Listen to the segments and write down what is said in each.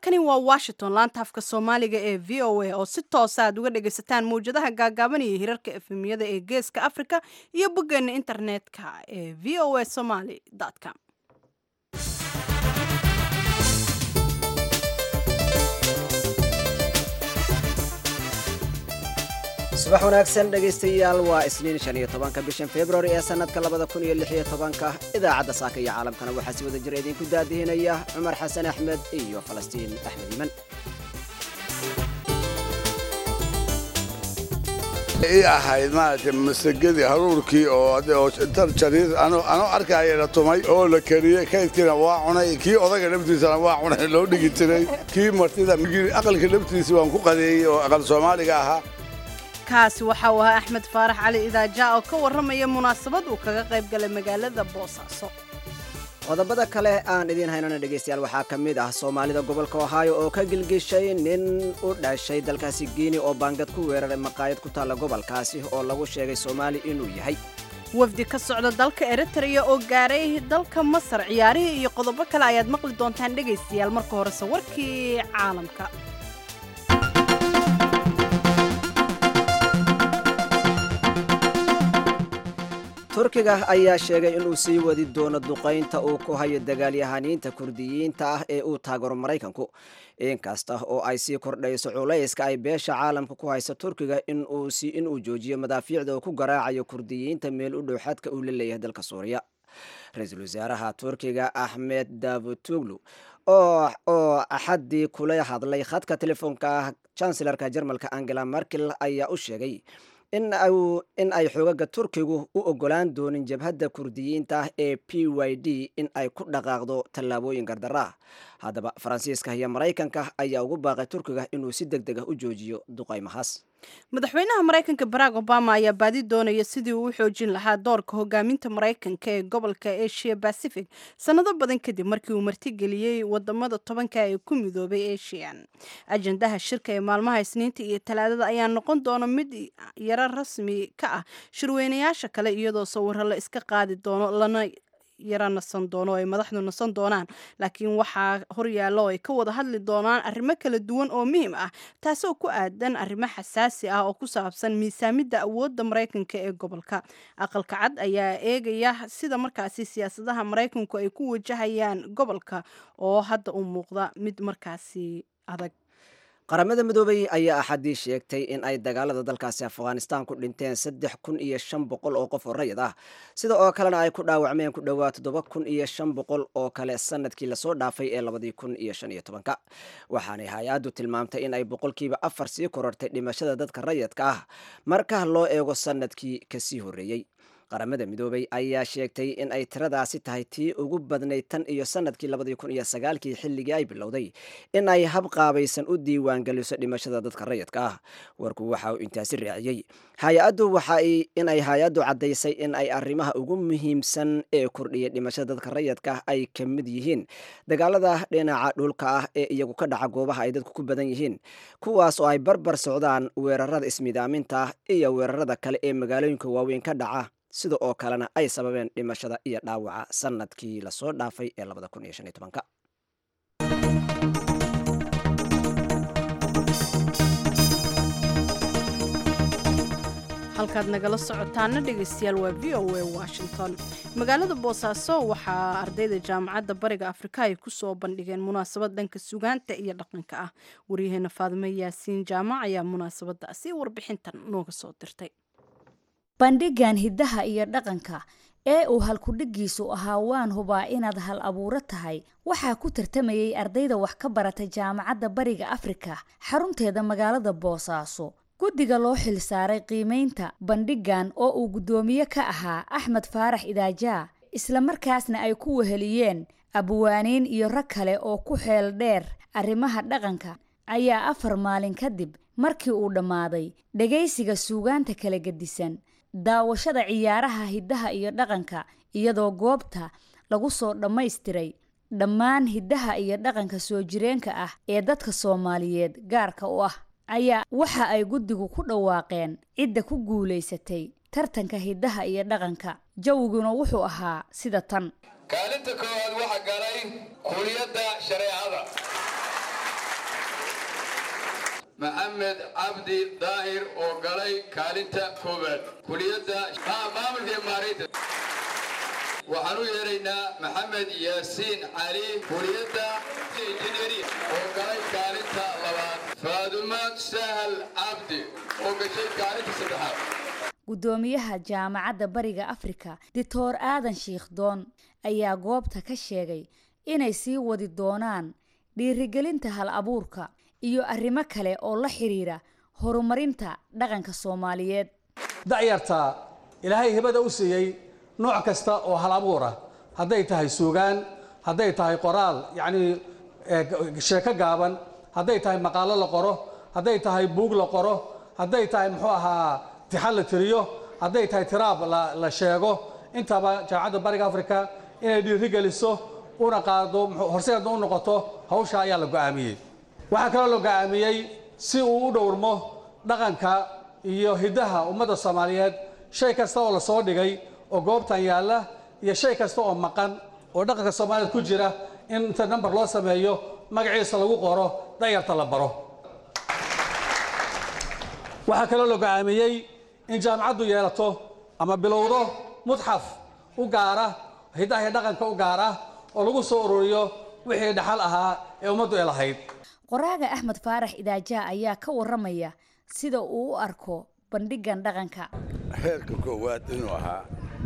halkani waa washington laanta afka soomaaliga ee v o a oo si toosa aad uga dhagaysataan mawjadaha gaagaaban iyo hirarka efemiyada ee geeska africa iyo boggeena internetka ee v o a somaly com subax wanaagsan dhegaystayaal waa isniin shan iyo tobanka bishan februari ee sannadka labada kun iyo lix iyo tobanka idaacadda saaka iyo caalamkana waxaa si wada jira idinku daadihinaya cumar xasan axmed iyo falastiin axmed iiman ii ahayd maaragtay masagadii haruurkii oo tar jariir anoo arkaya la tumay oo la kariyey kaydkiina waa cunay kii odaga laftiisana waa cunay loo dhigi jiray kii martida aqalka laftiisa waan ku qadeeyey oo aqal soomaaliga ahaa kaasi waxa uu ahaa axmed faarax cali idaaja oo ka warramaya munaasabad uu kaga qayb galay magaalada boosaaso qodobada kale aan idiin haynana dhegaystayaal waxaa ka mid ah soomaalida gobolka ohaayo oo ka gilgishay nin u dhashay dalkaasi giini oo baangad ku weeraray maqaayad ku taalla gobolkaasi oo lagu sheegay soomaali inuu yahay wafdi ka socda dalka eritrea oo gaaray dalka masar ciyaarihii iyo qodobo kale ayaad maqli doontaan dhegaystayaal marka horese warkii caalamka turkiga ayaa sheegay inuu sii wadi doono duqaynta uu ku hayo dagaalyahaniinta kurdiyiinta ah ee uu taagaro maraykanku inkasta oo ay sii kordhayso culayska ay beesha caalamka ku hayso turkiga inuu joojiyo madaafiicda uu ku garaacayo kurdiyiinta meel u dhow xadka uu la leeyahay dalka suuriya ra-iisul wasaaraha turkiga axmed davutuglu oo axaddii kula hadlay khadka telefoonka chancelarka jarmalka angela merkel ayaa u sheegay in ay xoogaga turkigu u ogolaan doonin jabhadda kurdiyiinta ee p y d in ay ku dhaqaaqdo tallaabooyin gardarra haddaba faransiiska iyo maraykanka ayaa ugu baaqay turkiga inuu si deg deg ah u joojiyo duqaymahaas madaxweynaha maraykanka barack obama ayaa baadi doonaya sidii uu u xoojin lahaa doorka hogaaminta maraykanka ee gobolka asia pacific sannado badan kadib markii uu martigeliyey wadamada tobanka ee ku midoobay asian ajendaha shirka ee maalmaha isniinta iyo talaadada ayaa noqon doona mid yaro rasmi ka ah shirweynayaasha kale iyadoo sawiro la iska qaadi doono lana yaro nasan doono ay madaxdu nasan doonaan laakiin waxaa horyaalla oo ay ka wada hadli doonaan arrimo kala duwan oo muhiim ah taasoo ku aadan arrimo xasaasi ah oo ku saabsan miisaamidda awoodda maraykanka ee gobolka aqalka cad ayaa eegaya sida markaasi siyaasadaha maraykanku ay ku wajahayaan gobolka oo hadda u muuqda mid markaasi adag qaramada midoobay ayaa axaddii sheegtay in ay dagaalada dalkaasi afghanistan ku dhinteen saddex kun iyo shan boqol oo qof oo rayid ah sida oo kalena ay ku dhaawacmeen ku dhowaa toddoba kun iyo shan boqol oo kale sanadkii lasoo dhaafay ee labadii kun iyo shan iyo tobanka waxaanay hay-addu tilmaamtay in ay boqolkiiba afar sii korortay dhimashada dadka rayidka ah marka loo eego sanadkii kasii horreeyey qaramada midoobay ayaa sheegtay in ay tiradaasi tahay tii ugu badnayd tan iyo sanadkii labadii kun iyo sagaalkii xilligii ay bilowday in ay habqaabaysan u diiwaangeliso dhimashada dadka rayidka ah warku waxa uu intaasi raaciyey hay-addu waxay inay hay-addu caddaysay in ay arrimaha ugu muhiimsan ee kordhiyay dhimashada dadka rayidka ay ka mid yihiin dagaalada dhinaca dhulka ah ee iyagu ka dhaca goobaha ay dadku ku badan yihiin kuwaas oo ay barbar socdaan weerarada ismidaaminta iyo weerarada kale ee magaalooyinka waaweyn ka dhaca sida oo kalena ay sababeen dhimashada iyo dhaawaca sanadkii lasoo dhaafay ee labada kun iyo shan iyo tobanka halkaad nagala socotaana dhegaystayaal waa v o a washington magaalada boosaaso waxaa ardayda jaamacadda bariga afrika ay ku soo bandhigeen munaasabad dhanka sugaanta iyo dhaqanka ah waryaheena faadimo yaasiin jaamac ayaa munaasabadaasi warbixintan nooga soo dirtay bandhigan hiddaha iyo dhaqanka ee uu halkudhigiisu ahaa waan hubaa inaad hal abuuro tahay waxaa ku tartamayay ardayda wax ka barata jaamacadda bariga afrika xarunteeda magaalada boosaaso guddiga loo xilsaaray qiimaynta bandhigan oo uu guddoomiye ka ahaa axmed faarax idaajaa islamarkaasna ay ku weheliyeen abwaaniin iyo rag kale oo ku xeel dheer arrimaha dhaqanka ayaa afar maalin kadib markii uu dhammaaday dhegaysiga suugaanta kala gedisan daawashada ciyaaraha hiddaha iyo dhaqanka iyadoo goobta lagu soo dhammaystiray dhammaan hiddaha iyo dhaqanka soo jireenka ah ee dadka soomaaliyeed gaarka u ah ayaa waxa ay guddigu ku dhawaaqeen cidda ku guulaysatay tartanka hiddaha iyo dhaqanka jawiguna wuxuu ahaa sida tan kaalinta koowaad waxaa galay kuliyadda shareecada maxamed cabdi daahir oo galay kaalinta koowaad kuliyadda maamulka iyo maaraynta waxaan u yeeraynaa maxamed yaasiin cali kuliyadda injineeriya oo galay kaalinta labaad faadumo sahal cabdi oo gashay kaalinta saddexaad guddoomiyaha jaamacadda bariga afrika doctor aadan shiikhdoon ayaa goobta ka sheegay inay sii wadi doonaan dhiirigelinta hal abuurka iyo arrimo kale oo la xiriira horumarinta dhaqanka soomaaliyeed da'yarta ilaahay hibada u siiyey nooc kasta oo hal abuura hadday tahay suugaan hadday tahay qoraal yacnii sheeko gaaban hadday tahay maqaalo la qoro hadday tahay buug la qoro hadday tahay muxuu ahaa tixan la tiriyo hadday tahay tiraab la sheego intaba jaamacadda bariga afrika inay dhiirigeliso una qaado horseedna u noqoto hawsha ayaa la go'aamiyey waxaa kaloo la go'aamiyey si uu u dhowrmo dhaqanka iyo hiddaha ummadda soomaaliyeed shay kasta oo la soo dhigay oo goobtan yaalla iyo shay kasta oo maqan oo dhaqanka soomaaliyeed ku jira in inta namber loo sameeyo magaciisa lagu qoro dayarta la baro waxaa kaloo la go'aamiyey in jaamacaddu yeelato ama bilowdo mudxaf u gaara hiddaha iyo dhaqanka u gaara oo lagu soo ururiyo wixii dhaxal ahaa ee ummaddu ay lahayd qoraaga axmed faarax idaajaa ayaa ka warramaya sida uu u arko bandhigan dhaqanka heerka koowaad inuu ahaa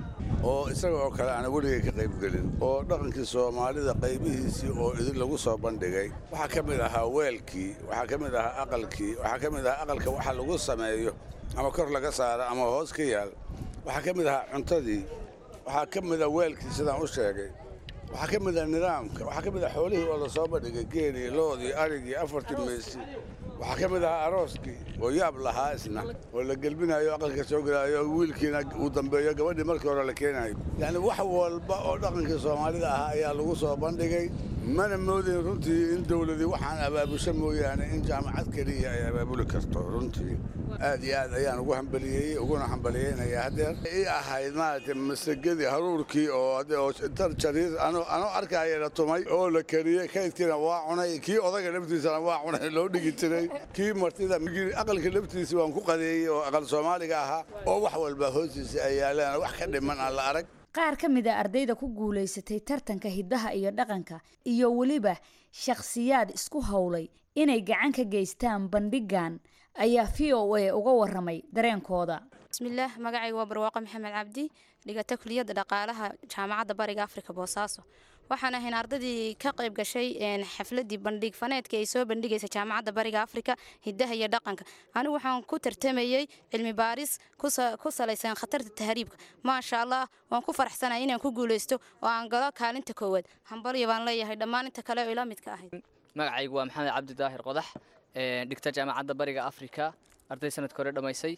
oo isaga oo kale aana weligay ka qaybgelin oo dhaqankii soomaalida qaybihiisii oo idin lagu soo bandhigay waxaa ka mid ahaa weelkii waxaa ka mid ahaa aqalkii waxaa ka mid ahaa aqalka waxa lagu sameeyo ama kor laga saaro ama hoos ka yaal waxaa ka mid ahaa cuntadii waxaa ka mid ah weelkii sidaan u sheegay waxaa ka mid ah nidaamka waxaa ka mid ah xoolihii oo lasoo bandhigay geelii loodii arigii afartii meesi waxaa ka mid ahaa arooskii oo yaab lahaa isna oo la gelbinayo aqalka soo gelaayo wiilkiina uu dambeeyo gabadhii markii hore la keenayo yacni wax walba oo dhaqankii soomaalida ahaa ayaa lagu soo bandhigay mana moodayn runtii in dawladii waxaan abaabusho mooyaane in jaamacad keliya ay abaabuli karto runtii aad iyo aad ayaan ugu hambaliyeeyey uguna hambaliyeynayaa haddeer ii ahayd maaragtay masagadii haruurkii oo inta jariir anoo arkaya la tumay oo la kariyey kaydkiina waa cunay kii odaga laftiisana waa cunay loo dhigi jiray kii martida aqalka laftiisa waan ku qadeeyey oo aqal soomaaliga ahaa oo wax walba hoostiisa ay yaalaan wax ka dhiman aan la arag qaar ka mid a ardayda ku guulaysatay tartanka hiddaha iyo dhaqanka iyo weliba shakhsiyaad isku howlay inay gacan ka geystaan bandhigan ayaa v o a uga waramay dareenkooda bismillaah magacayga waa barwaaqo maxamed cabdi dhigata kuliyadda dhaqaalaha jaamacadda bariga afrika boosaaso waxaan ahayn ardaydii ka qayb gashay xafladii bandhig faneedkii ay soo bandhigaysa jaamacadda bariga afrika hiddaha iyo dhaqanka anigu waxaan ku tartamayey cilmi baaris ku salaysan khatarta tahriibka maasha allah waan ku faraxsanahay inaan ku guulaysto oo aan galo kaalinta koowaad hambalyo baan leeyahay dhammaan inta kale oo ila midka ahayd magacaygu waa maxamed cabdi daahir qodax dhigta jaamacadda bariga afrika arday sanadka hore dhammaysay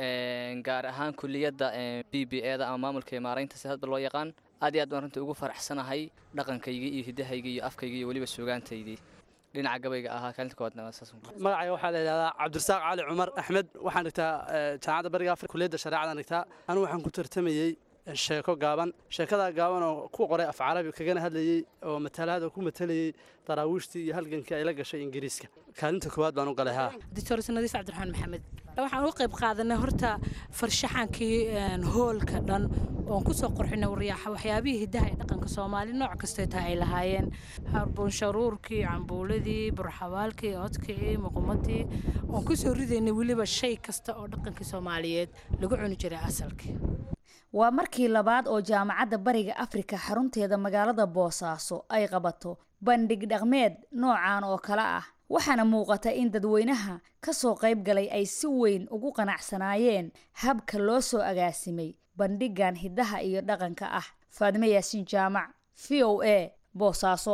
gaar ahaan kuliyadda b b e da ama maamulka iyo maaraynta si hadba loo yaqaan aad iyo aad baan runtii ugu faraxsanahay dhaqankaygii iyo hiddahayga iyo afkaygii iyo weliba suugaantaydii dhinaca gabayga ahaa kaalinta koowaadna magacayga waxaa la yidhahdaa cabdirasaaq cali cumar axmed waxaan dhigtaa jaamacadda bariga afrika kuliyadda shareecadan dhigtaa anigu waxaan ku tartamayey sheeko gaaban sheekada gaaban oo ku qoray af carabi kagana hadlayey oo matalaada ku matalayey daraawiishtii iyo halgankii ay la gashay ingiriiska kaalinta koowaad baan u galay haa doctor sanadiis cabdiraxmaan maxamed waxaan uga qayb qaadanay horta farshaxankii hoolka dhan oon kusoo qorxinay wariyaaxa waxyaabihii hiddaha ee dhaqanka soomaali nooc kastay tahay ay lahaayeen harbuunsharuurkii cambuuladii burxabaalkii odkii muqumadii oon kusoo ridaynay weliba shay kasta oo dhaqankii soomaaliyeed lagu cuni jiray asalkii waa markii labaad oo jaamacadda bariga afrika xarunteeda magaalada boosaaso ay qabato bandhig dhaqmeed noocan oo kale ah waxaana muuqata in dadweynaha ka soo qayb galay ay si weyn ugu qanacsanaayeen habka loo soo agaasimay bandhigan hiddaha iyo dhaqanka ah faadime yaasiin jaamac v o a boosaaso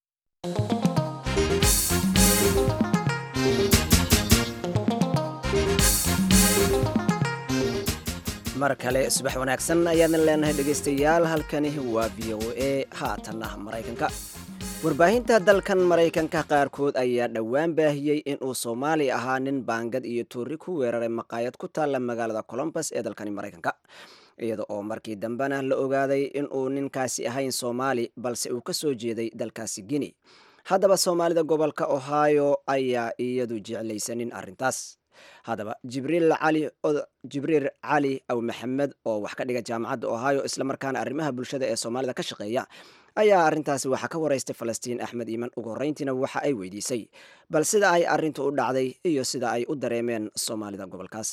mar kale subax wanaagsan ayaadna leenahay dhegaystayaal halkani waa v o a haatanna maraykanka warbaahinta dalkan maraykanka qaarkood ayaa dhowaan baahiyey inuu soomaali ahaa nin baangad iyo tuuri ku weeraray maqaayad ku taalla magaalada colombus ee dalkani maraykanka iyada oo markii dambena la ogaaday inuu ninkaasi ahayn soomaali balse uu ka soo jeeday dalkaasi guinea haddaba soomaalida gobolka ohio ayaa iyadu jeclaysanin arrintaas haddaba jibriil cali jibriil cali aw maxamed oo wax ka dhiga jaamacadda ohio islamarkaana arrimaha bulshada ee soomaalida ka shaqeeya ayaa arrintaasi waxaa ka waraystay falastiin axmed iiman ugu horreyntiina waxa ay weydiisay bal sida ay arrintu u dhacday iyo sida ay u dareemeen soomaalida gobolkaas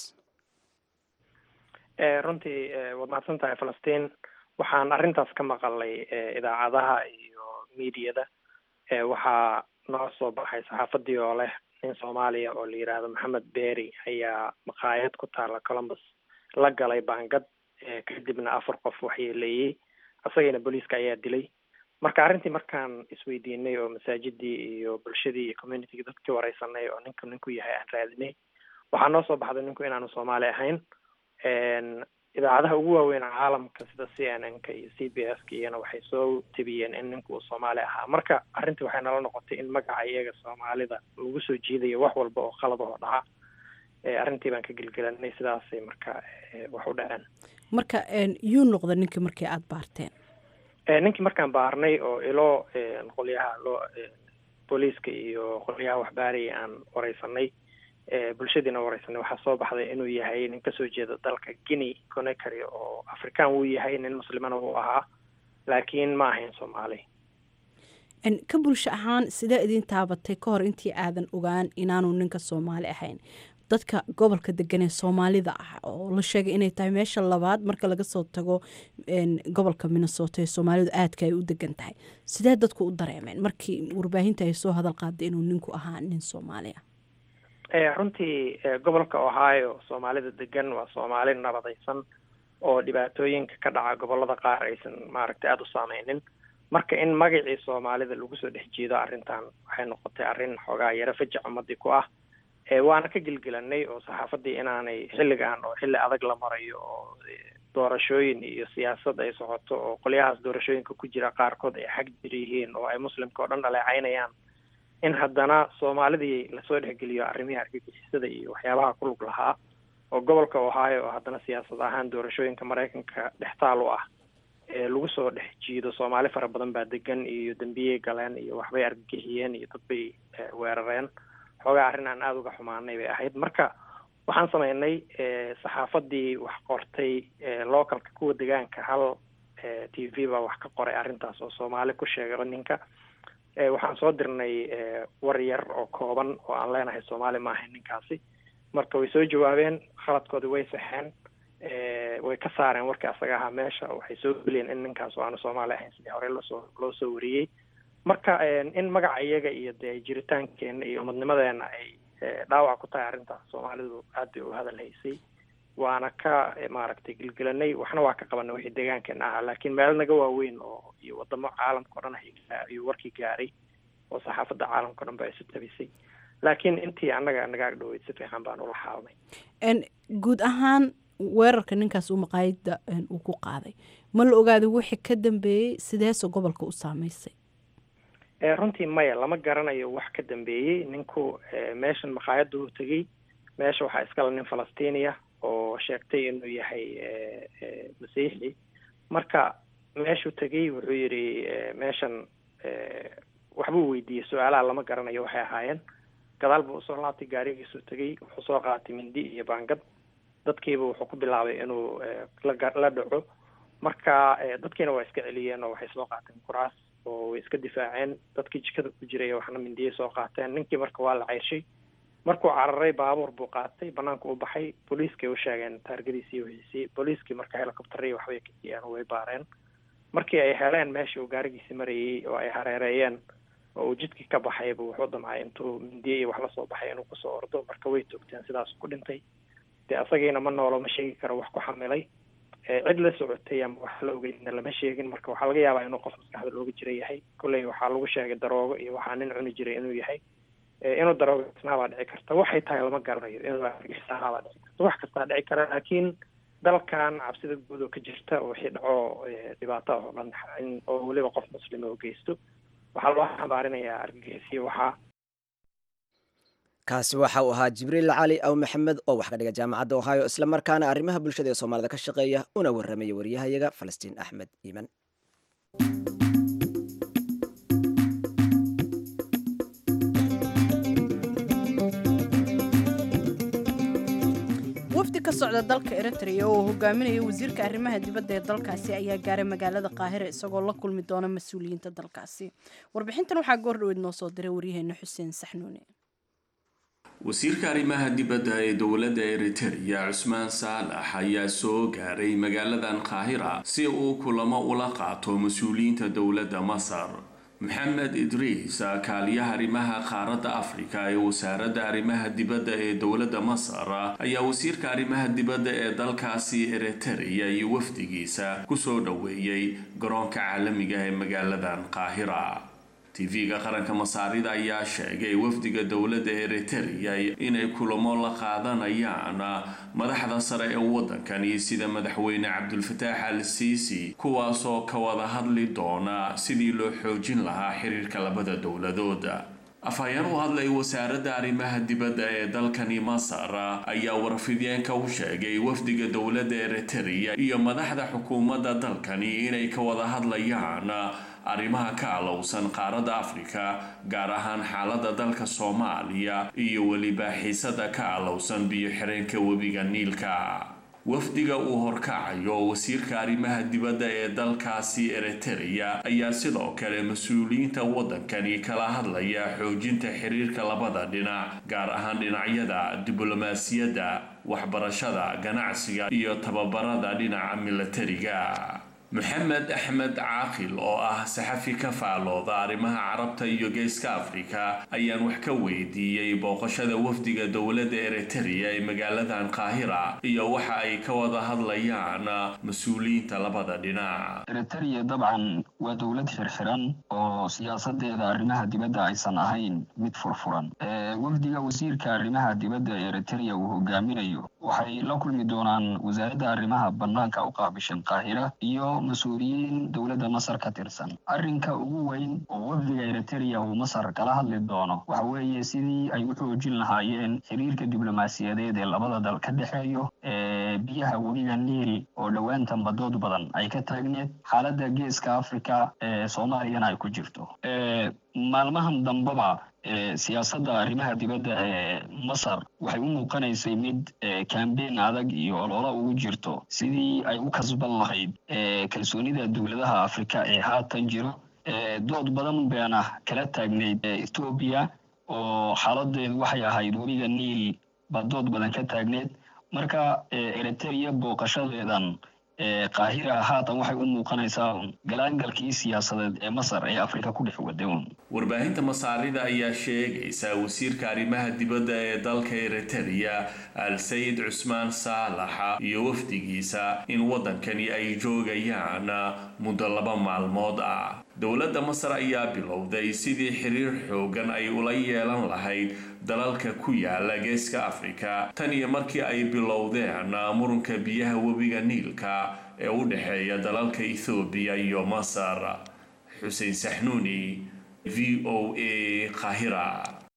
runtii waad mahadsan tahay falastiin waxaan arrintaas ka maqalay idaacadaha iyo miidiyada waxaa noo soo baxay saxaafadii oo leh nin soomaaliya oo la yidhaahdo maxamed beeri ayaa maqaayad ku taala columbus la galay baangad kadibna afar qof waxyeeleeyey isagana booliiska ayaa dilay marka arrintii markaan isweydiinay oo masaajidii iyo bulshadii iyo communitygii dadkii wareysanay oo ninku ninku yahay aan raadinay waxaa noo soo baxday ninku inaanu soomaali ahayn idaacadaha ugu waaweyn caalamka sida c n n ka iyo c b s ka iyana waxay soo tebiyeen in ninku uu soomaali ahaa marka arrintii waxay nala noqotay in magaca iyaga soomaalida lagu soo jiidayo wax walba oo qalad oo dhaca arrintii baan ka gelgelanay sidaasay marka wax u dhaceen marka yuu noqda ninkii markii aada baarteen ninkii markaan baarnay oo ilo qolyaha loo booliiska iyo qolyaha waxbaaraya aan wareysanay bulshadiina wareysanay waxaa soo baxday inuu yahay nin kasoo jeeda dalka guinea conakry oo african wuu yahay nin muslimana wuu ahaa laakiin ma ahayn soomaali ka bulsho ahaan sidee idin taabatay ka hor intii aadan ogaan inaanu ninka soomaali ahayn dadka gobolka degan ee soomaalida ah oo la sheegay inay tahay meesha labaad marka laga soo tago gobolka minnesota ee soomaalidu aadka ay u degan tahay sidee dadku u dareemeen markii warbaahinta ay soo hadal qaaday inuu ninku ahaa nin soomaali ah runtii gobolka ohio soomaalida degan waa soomaali nabadaysan oo dhibaatooyinka ka dhaca gobolada qaar aysan maaragtay aada u saameynin marka in magacii soomaalida lagu soo dhex jeedo arrintan waxay noqotay arrin xoogaa yaro fajac ummadii ku ah waana ka gelgelanay oo saxaafadii inaanay xilligan oo xilli adag la marayo oo doorashooyin iyo siyaasad ay socoto oo qolyahaas doorashooyinka ku jira qaarkood ay xag jir yihiin oo ay muslimka oo dhan dhaleecaynayaan in haddana soomaalidii lasoo dhexgeliyo arrimihii argagixisada iyo waxyaabaha ku lug lahaa oo gobolka ohio oo haddana siyaasad ahaan doorashooyinka maraykanka dhextaal u ah ee lagu soo dhex jiido soomaali fara badan baa degan iyo dembiyey galeen iyo waxbay argagixiyeen iyo dad bay weerareen xoogaa arrin aan aada uga xumaanay bay ahayd marka waxaan sameynay saxaafadii wax qortay localka kuwa degaanka hal t v baa wax ka qoray arrintaas oo soomaali ku sheegay ninka waxaan soo dirnay war yar oo kooban oo aan leenahay soomaali ma ahayn ninkaasi marka way soo jawaabeen khaladkoodii way saxeen way ka saareen warkii asaga ahaa meesha waxay soo geliyeen in ninkaas oo aanu soomaali ahayn sidii hore loosoo loo soo wariyey marka in magaca iyaga iyo dee jiritaankeena iyo umadnimadeena ay dhaawac ku tahay arrintaas soomaalidu aad bay u hadal haysay waana ka maaragtay gelgelanay waxna waa ka qabanay wixii deegaankeena ahaa laakiin meelo naga waaweyn oo iyo wadamo caalamka o dhan ayuu warkii gaaray oo saxaafadda caalamka o dhan ba isu tabisay laakiin intii annaga naga agdhoweyd si fiican baan ula xaalnay guud ahaan weerarka ninkaas uu maqaayadda uu ku qaaday ma la ogaaday wixii ka dambeeyey sideese gobolka u saameysay runtii maya lama garanayo wax ka dambeeyey ninku meeshan maqaayadda uu tegey meesha waxaa iskale nin falastiiniya oo sheegtay inuu yahay masiixi marka meeshuu tegey wuxuu yidhi meeshan waxbuu weydiiyey su-aalaha lama garanayo waxay ahaayeen gadaal buu usoo laabtay gaarigiisuu tegey wuxuu soo qaatay mindi iyo baangad dadkiiba wuxuu ku bilaabay inuu la dhaco marka dadkiina waa iska celiyeen oo waxay soo qaateen kuraas oo way iska difaaceen dadkii jikada ku jiray waxna mindiyay soo qaateen ninkii marka waa la ceyrshay markuu cararay baabuur buu qaatay banaanka u baxay booliiskay u sheegeen taargadiisii wixiisii booliiskii marka helicopteri waxbay kiciyeen way baareen markii ay heleen meeshii uu gaarigiisi marayey oo ay hareereeyeen oo uu jidkii ka baxayba wuxuu damcay intuu mindiye iyo wax la soo baxay inuu kusoo ordo marka way toogteen sidaasuu ku dhintay dee asagiina ma noolo ma sheegi karo wax ku xamilay cid la socotay ama wax la ogeydna lama sheegin marka waxaa laga yaabaa inuu qof maskaxda looga jira yahay kolley waxaa lagu sheegay daroogo iyo waxaa nin cuni jiray inuu yahay inuu daroogo isnaabaa dhici karta waxay tahay lama garanayo inuu argixisanaabaa dhici karta wax kastaa dhici kara laakiin dalkan cabsida guud oo ka jirta wixii dhaco dhibaato oo dhan oo weliba qof muslima oo geysto waxaa loo xambaarinayaa argagixisiyo waxaa kaasi waxa uu ahaa jibriil cali aw maxamed oo wax ka dhiga jaamacadda ohio isla markaana arrimaha bulshada ee soomaalida ka shaqeeya una warramaya waryahayaga falastiin axmed iiman wafdi ka socda dalka eritrea oo hogaaminaya wasiirka arrimaha dibadda ee dalkaasi ayaa gaaray magaalada qaahira isagoo la kulmi doona mas-uuliyiinta dalkaasi warbixintan waxaa goor dhaweyd noo soo diray waryaheena xuseen saxnuune wasiirka arrimaha dibadda ee dowladda eritereya cusmaan saalax ayaa soo gaaray magaaladan qaahira si uu kulamo ula qaato mas-uuliyiinta dowladda masar maxamed idriis kaaliyaha arrimaha qaaradda afrika ee wasaaradda arrimaha dibadda ee dowladda masar ayaa wasiirka arrimaha dibadda ee dalkaasi eritereya iyo wafdigiisa kusoo dhoweeyey garoonka caalamiga ee magaaladan qaahira tv-ga qaranka masaarida ayaa sheegay wafdiga dowladda eritereya inay kulamo la qaadanayaan madaxda sare ee waddankani sida madaxweyne cabdulfataax al siisi kuwaasoo ka wada hadli doona sidii loo xoojin lahaa xiriirka labada dowladood afhayeen u hadlay wasaaradda arrimaha dibadda ee dalkani masar ayaa warfideenka u sheegay wafdiga dowladda eritereya iyo madaxda xukuumadda dalkani inay ka wada hadlayaan arrimaha ka alowsan qaaradda afrika gaar ahaan xaaladda dalka soomaaliya iyo weliba xiisada ka alowsan biyo xireenka webiga niilka wafdiga uu horkacayo wasiirka arrimaha dibadda ee dalkaasi eritereya ayaa sidoo kale mas-uuliyiinta waddankani kala hadlaya xoojinta xiriirka labada dhinac gaar ahaan dhinacyada diblomaasiyadda waxbarashada ganacsiga iyo tababarada dhinaca milatariga maxamed axmed caaqil oo ah saxafi ka faalooda arrimaha carabta iyo geeska afrika ayaan wax ka weydiiyey booqashada wafdiga dowladda eritereya ee magaaladan qaahira iyo waxa ay ka wada hadlayaan mas-uuliyiinta labada dhinac eritereya dabcan waa dowlad xirxiran oo siyaasadeeda arrimaha dibadda aysan ahayn mid furfuran wafdiga wasiirka arrimaha dibadda ee eritereya uu hogaaminayo waxay la kulmi doonaan wasaaradda arrimaha bannaanka u qaabishan qaahira iyo mas-uuliyiin dowladda masar ka tirsan arrinka ugu weyn oo wafdiga eritereya uu masar kala hadli doono waxa weeye sidii ay u xoojin lahaayeen xiriirka diblomaasiyadeed ee labada dal ka dhexeeyo ee biyaha webiga niil oo dhowaantan badood badan ay ka taagneed xaaladda geeska africa ee soomaaliyana ay ku jirto maalmahan dambeba siyaasadda arrimaha dibadda ee masar waxay u muuqanaysay mid kambeyn adag iyo ololo ugu jirto sidii ay u kasban lahayd kalsoonida dowladaha afrika ee haatan jiro dood badan beena kala taagnayd ethoobiya oo xaaladeedu waxay ahayd webiga niil baa dood badan ka taagneyd marka eritereya booqashadeedan qaahira haatan waxay u muuqanaysaa galaangalkii siyaasadeed ee masar ee afrika ku dhex wadown warbaahinta masaarida ayaa sheegaysa wasiirka arrimaha dibadda ee dalka eritereya al sayid cusmaan saalaxa iyo wafdigiisa in waddankani ay joogayaan muddo laba maalmood ah dowladda masar ayaa bilowday sidii xiriir xoogan ay ula yeelan lahayd dalalka ku yaala geeska afrika tan iyo markii ay bilowdeen murunka biyaha webiga niilka ee u dhexeeya dalalka ethoobiya iyo masar xuseen saxnuuni v o a qahira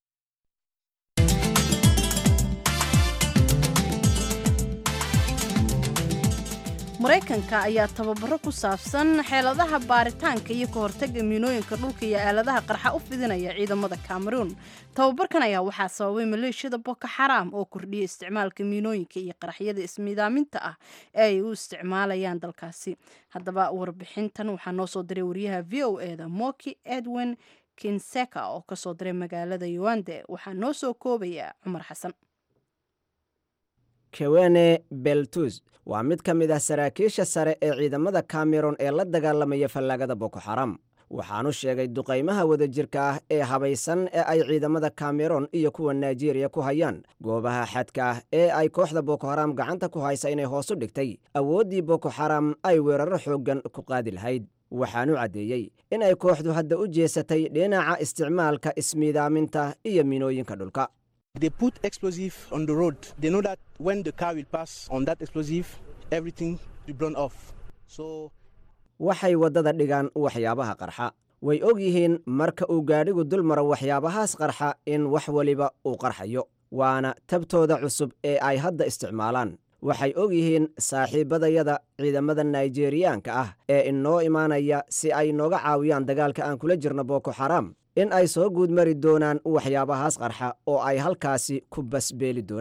maraykanka ayaa tababaro ku saabsan xeeladaha baaritaanka iyo ka hortaga miinooyinka dhulka iyo aaladaha qarxa u fidinaya ciidamada cameroon tababarkan ayaa waxaa sababay maleeshiyada boko xaraam oo kordhiyay isticmaalka miinooyinka iyo qaraxyada ismiidaaminta ah ee ay u isticmaalayaan dalkaasi haddaba warbixintan waxaa noo soo diray wariyaha v o e da moki edwin kinseka oo kasoo diray magaalada yuande waxaa noo soo koobaya cumar xasan kewene beltus waa mid ka mid ah saraakiisha sare ee ciidamada cameron ee la dagaalamaya fallaagada boko xaram waxaanu sheegay duqaymaha wadajirka ah ee habaysan ee ay ciidamada cameron iyo kuwa naijeeriya ku hayaan goobaha xadka ah ee ay kooxda boko xaram gacanta ku haysa inay hoos u dhigtay awooddii boko xaram ay weeraro xooggan ku qaadi lahayd waxaanu caddeeyey in ay kooxdu hadda u jeesatay dhinaca isticmaalka ismiidaaminta iyo minooyinka dhulka They put explosive on the road. They know that when the car will pass on that explosive, everything will blown off. So waxay waddada dhigaan waxyaabaha qarxa way og yihiin marka uu gaadhigu dul maro waxyaabahaas qarxa in wax weliba uu qarxayo waana tabtooda cusub ee ay hadda isticmaalaan waxay og yihiin saaxiibbadayada ciidamada naijeeriyaanka ah ee inoo imaanaya si ay nooga caawiyaan dagaalka aan kula jirno boko xaram in ay soo guud mari doonaan waxyaabahaas qarxa oo ay halkaasi ku basbeeli doonaan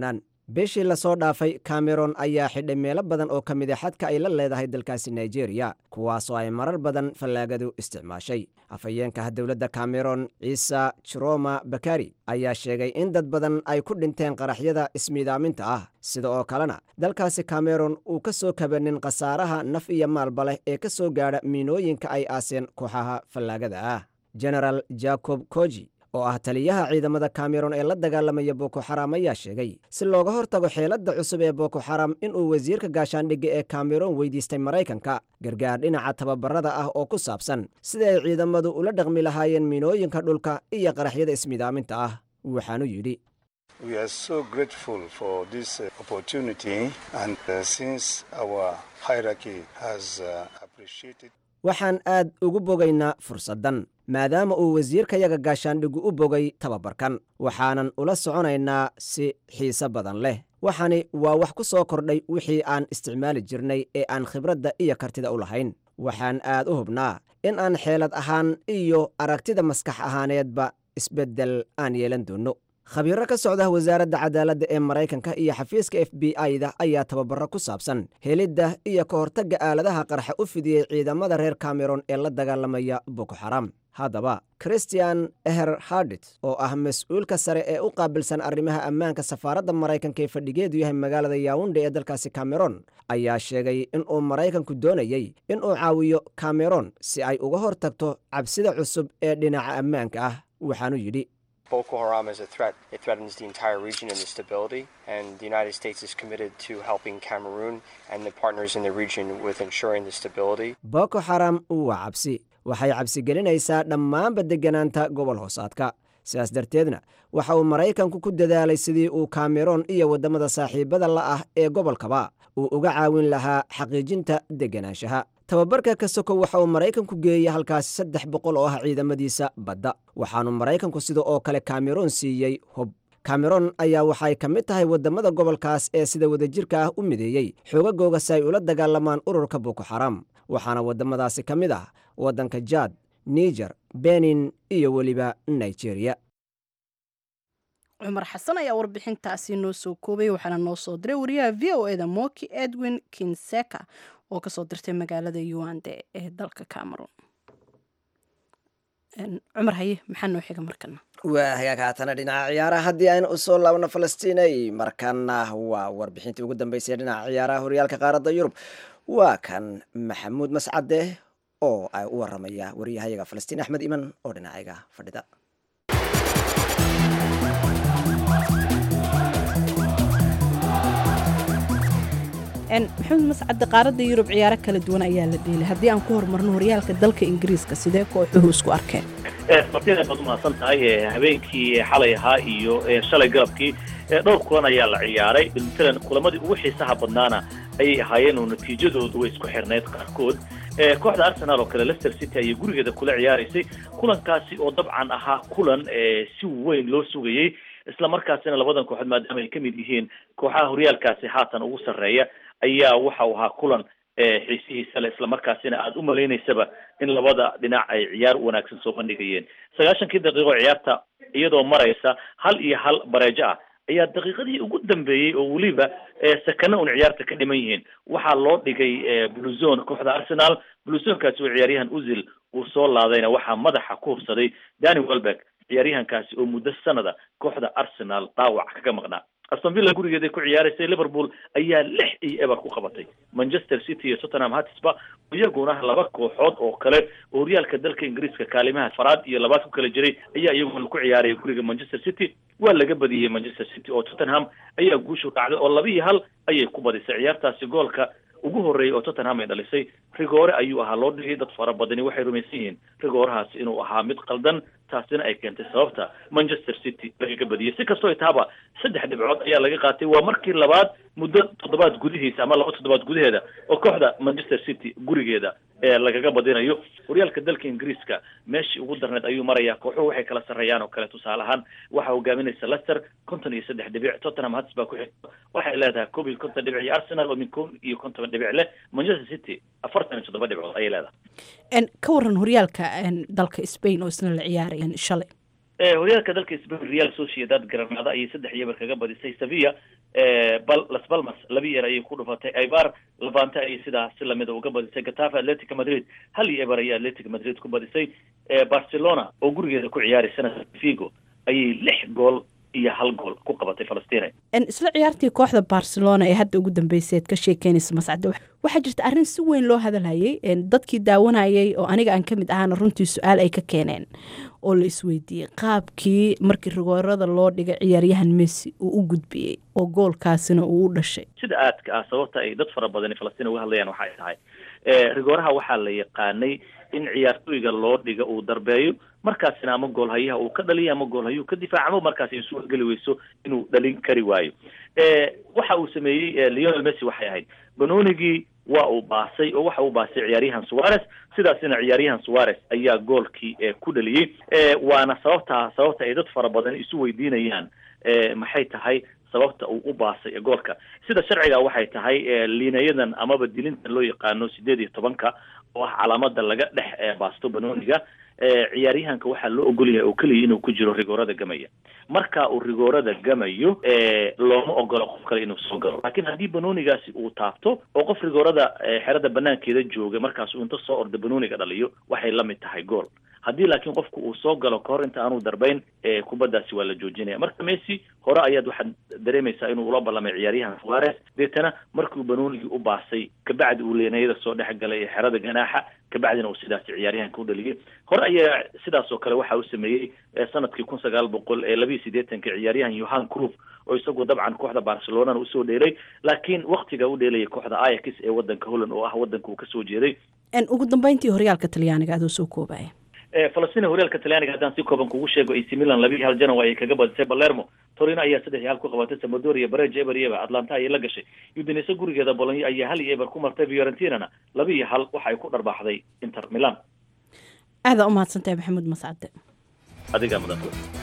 bishii lasoo dhaafay cameron ayaa xidhay meelo badan oo ka mid a xadka ay la leedahay dalkaasi nigeria kuwaasoo ay marar badan fallaagadu isticmaashay afhayeenka dowladda cameron ciisa jiroma bakari ayaa sheegay in dad badan ay ku dhinteen qaraxyada ismiidaaminta ah sida oo kalena dalkaasi cameron uu ka soo kabanin khasaaraha naf iyo maalba leh ee ka soo gaadha miinooyinka ay aaseen kooxaha fallaagada ah genaraal jacob koji oo ah taliyaha ciidamada cameron ee la dagaalamaya boko xaram ayaa sheegay si looga hortago xeeladda cusub ee boko xaram inuu wasiirka gaashaandhigga ee cameron weydiistay maraykanka gargaar dhinaca tababarada ah oo ku saabsan sida ay ciidamadu ula dhaqmi lahaayeen miinooyinka dhulka iyo qaraxyada ismidaaminta ah waxaanu yidhi We are so grateful for this uh, opportunity, and uh, since our hierarchy has uh, appreciated waxaan aad ugu bogaynaa fursaddan maadaama uu wasiirkayaga gaashaandhigu u bogay tababarkan waxaanan ula soconaynaa si xiise badan leh waxani waa wax ku soo kordhay wixii aan isticmaali jirnay ee aan khibradda iyo kartida u lahayn waxaan aad u hubnaa in aan xeelad ahaan iyo aragtida maskax ahaaneedba isbeddel aan yeelan doonno khabiiro ka socda wasaaradda cadaaladda ee maraykanka iyo xafiiska f b i-da ayaa tababaro ku saabsan helidda iyo ka hortagga aaladaha qarxa u fidiyey ciidamada reer cameron ee la dagaalamaya boko xaram haddaba christian eher hardit oo ah mas-uulka sare ee u qaabilsan arrimaha ammaanka safaaradda maraykanka ee fadhigeedu yahay magaalada yaawunde ee dalkaasi cameron ayaa sheegay inuu maraykanku doonayey inuu caawiyo cameron si ay uga hortagto cabsida cusub ee dhinaca ammaanka ah waxaanu yidhi Boko Haram is a threat. It threatens the entire region and the stability, and the United States is committed to helping Cameroon and the partners in the region with ensuring the stability. boko xaram waa cabsi waxay cabsi gelinaysaa dhammaanba degganaanta gobol hoosaadka sidaas darteedna waxa uu maraykanku ku dadaalay sidii uu cameron iyo waddamada saaxiibada la ah ee gobolkaba uu uga caawin lahaa xaqiijinta degganaanshaha tababarka ka soko waxa uu maraykanku geeyey halkaasi saddex boqol oo ah ciidamadiisa badda waxaanu maraykanku sida oo kale cameron siiyey hub cameron ayaa waxay ka mid tahay waddamada gobolkaas ee sida wadajirka ah u mideeyey xoogagooga si ay ula dagaalamaan ururka boko xaram waxaana waddamadaasi ka mid ah waddanka jaad niger benin iyo weliba nigeria cumar xasan ayaa warbixintaasi noo soo koobay waxaana noo soo diray wariyaha v o eda moki edwin kinseka oo kasoo dirtay magaalada yuande ee dalka cameron cumar haye maxaa noo xiga markana waa hagaag haatana dhinaca ciyaaraha haddii aynu usoo laabno falastiinay markana waa warbixintii ugu dambeysay dhinaca ciyaaraha horyaalka qaaradda yurub waa kan maxamuud mascade oo ay u waramaya wariyahayaga falastiin axmed iman oo dhinacayga fadhida maxamed mascadde qaaradda yurub ciyaaro kala duwan ayaa la dheelay haddii aan ku horumarno horyaalka dalka ingiriiska sidee kooxuhu isku arkeen martida baad umahadsan tahay habeenkii xalay ahaa iyo shalay galabkii dhowr kulan ayaa la ciyaaray matalan kulamadii ugu xiisaha badnaana ayay ahaayeen oo natiijadoodu way isku xirnayd qaarkood kooxda arsenal oo kale leicester city ayay gurigeeda kula ciyaaraysay kulankaasi oo dabcan ahaa kulan si weyn loo sugayey isla markaasina labadan kooxood maadaama ay ka mid yihiin kooxaha horyaalkaasi haatan ugu sarreeya ayaa waxa uu ahaa kulan xiisihiisa le islamarkaasina aada u malaynaysaba in labada dhinac ay ciyaar wanaagsan soo bandhigayeen sagaashankii daqiiqo ciyaarta iyadoo maraysa hal iyo hal bareejo ah ayaa daqiiqadii ugu dambeeyey oo weliba sakana un ciyaarta ka dhiman yihiin waxaa loo dhigay bluzon kooxda arsenal bluzonkaasi oo ciyaaryahan uzil uu soo laadayna waxaa madaxa ku hubsaday dani welbeck ciyaaryahankaasi oo muddo sanada kooxda arsenal dhaawac kaga maqnaa aston villa gurigeeday ku ciyaaraysay liverpool ayaa lix iyo eber ku qabatay manchester city iyo tottenham hotspur iyaguna laba kooxood oo kale oo horyaalka dalka ingiriiska kaalimaha faraad iyo labaad ku kala jiray ayaa iyaguna ku ciyaaraya guriga manchester city waa laga badiyey manchester city oo tottenham ayaa guushu dhacday oo laba iyo hal ayay ku badisay ciyaartaasi goolka ugu horreeyay oo tottenham ay dhalisay rigoore ayuu ahaa loo dhigay dad fara badani waxay rumaysan yihiin rigoorahaasi inuu ahaa mid qaldan taasina ay keentay sababta manchester city lagaga badiyey si kastoo itaaba saddex dhibcood ayaa laga qaatay waa markii labaad muddo toddobaad gudihiisa ama laba toddobaad gudaheeda oo kooxda manchester city gurigeeda ee lagaga badinayo horyaalka dalka ingiriiska meeshii ugu darneed ayuu marayaa kooxuhu waxay kala sarreeyaan oo kale tusaale ahaan waxaa hogaaminaysa leicester konton iyo saddex dhibic tottenham hotspur ku xigta waxay leedahay koob iyo konton dhibic iyo arsenal oo min koob iyo konton dhibic leh manchester city afartan iyo toddoba dhibcood ayay leedahay ka waran horyaalka dalka spain oo isna la ciyaaraya shalay horyaalka dalka spain real sociedad granada ayay saddex iyo eber kaga badisay sevilla bal las balmas laba yeer ayay ku dhufatay ibar levante ayay sidaa si lamida uga badisay gatafe atletica madrid hal iyo eber ayay atletica madrid ku badisay barcelona oo gurigeeda ku ciyaaraysana figo ayay lix gool iyo hal gool ku qabatay falastiin isla ciyaartii kooxda barcelona ee hadda ugu dambeysay aad ka sheekeynaysa mascade waxaa jirta arrin si weyn loo hadalhayay dadkii daawanayay oo aniga aan ka mid ahaana runtii su-aal ay ka keeneen oo la isweydiiyey qaabkii markii rigoorada loo dhigay ciyaaryahan messi uu u gudbiyey oo goolkaasina uu u dhashay sida aadka ah sababta ay dad fara badani falastiin uga hadlayaan waxay tahay rigooraha waxaa la yaqaanay in ciyaartooyga loo dhiga uu darbeeyo markaasina ama goolhayaha uu ka dhaliyo ama goolhayuu ka difaacamo markaas ay suurgeli weyso inuu dhalin kari waayo waxa uu sameeyey leonel messi waxay ahayd banoonigii waa uu baasay oo waxa uu baasay ciyaaryahan suarez sidaasina ciyaaryahan suarez ayaa goolkii ku dhaliyey waana sababta sababta ay dad fara badan isu weydiinayaan maxay tahay sababta uu u baasay goolka sida sharciga waxay tahay liinayadan amaba dilintan loo yaqaano sideed iyo tobanka oo ah calaamada laga dhex baasto banooniga ciyaaryahanka waxaa loo ogol yahay oo keliya inuu ku jiro rigoorada gamaya marka uu rigoorada gamayo looma ogolo qof kale inuu soo galo laakiin haddii banoonigaasi uu taabto oo qof rigoorada xerada banaankeeda jooga markaas uu inta soo orda banooniga dhaliyo waxay la mid tahay gool haddii laakiin qofku uu soo galo kahor inta aanu darbayn kubaddaasi waa la joojinaya marka messi hore ayaad waxaad dareemaysaa inuu ula ballamay ciyaaryahan suarez deetana markiu banoonigii u baasay kabacdi uu leenayada soo dhex galay ee xerada ganaaxa kabacdina uu sidaasi ciyaaryahanka u dhaliyay hore ayaa sidaas oo kale waxa uu sameeyey sanadkii kun sagaal boqol ee labiiyo siddeetanka ciyaaryahan yohan cruf oo isagu dabcan kooxda barcelonana usoo dheelay laakiin waktiga u dheelayay kooxda ayax ee wadanka holland oo ah wadanka uu kasoo jeeday ugu dambeyntii horyaalka talyaaniga adoo soo koobaya falastiin horyaalka talyaaniga haddaan si kooban kugu sheego ac milan laba iyo hal janow ayay kaga badisay balermo torino ayaa saddex iyo hal ku qabatay samadoria bareja eber iyo eber atlanta ayay la gashay udinese gurigeeda bolonyo ayaa hal iyo eber ku martay fiorentinana laba iyo hal waxa ay ku dharbaaxday inter milan aadaa u mahadsantahay maxamuud mascade adigaa mudan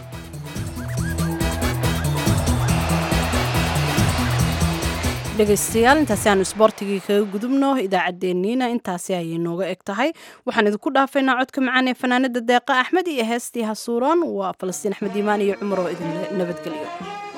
dhegaystayaal intaasi aanu isboortigii kaga gudubno idaacaddeenniina intaasi ayay nooga eg tahay waxaan idinku dhaafaynaa codka macaan ee fanaanada deeqa axmed iyo heestii hasuuran waa falastiin axmed iimaan iyo cumar oo idin nabadgeliyo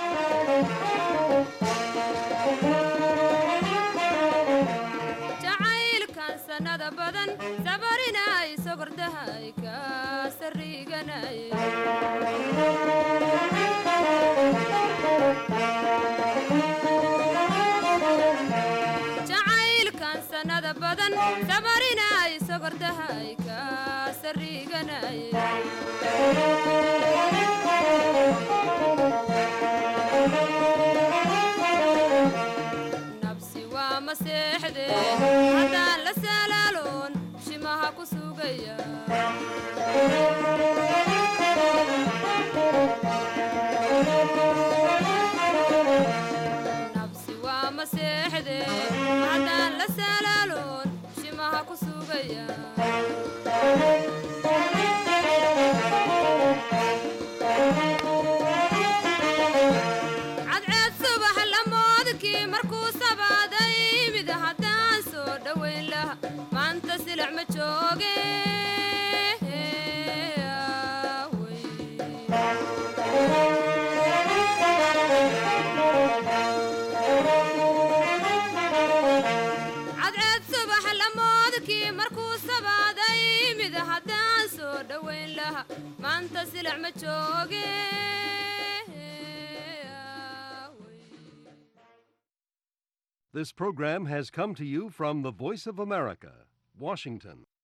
nabsi waa maseexde haddaan la salaaloon shimaha ku sugaya nabsi waa maseexde haddaan la salaaloon shimaha ku sugaya cadceed subax lamoodkii markuu sabaaday mid haddaan soo dhowayn laha maanta silac ma jooge cadceed subax lamoodkii markuu sabaaday mid haddaan soo dhowayn laha maanta silac ma jooge This program has come to you from the Voice of America, Washington.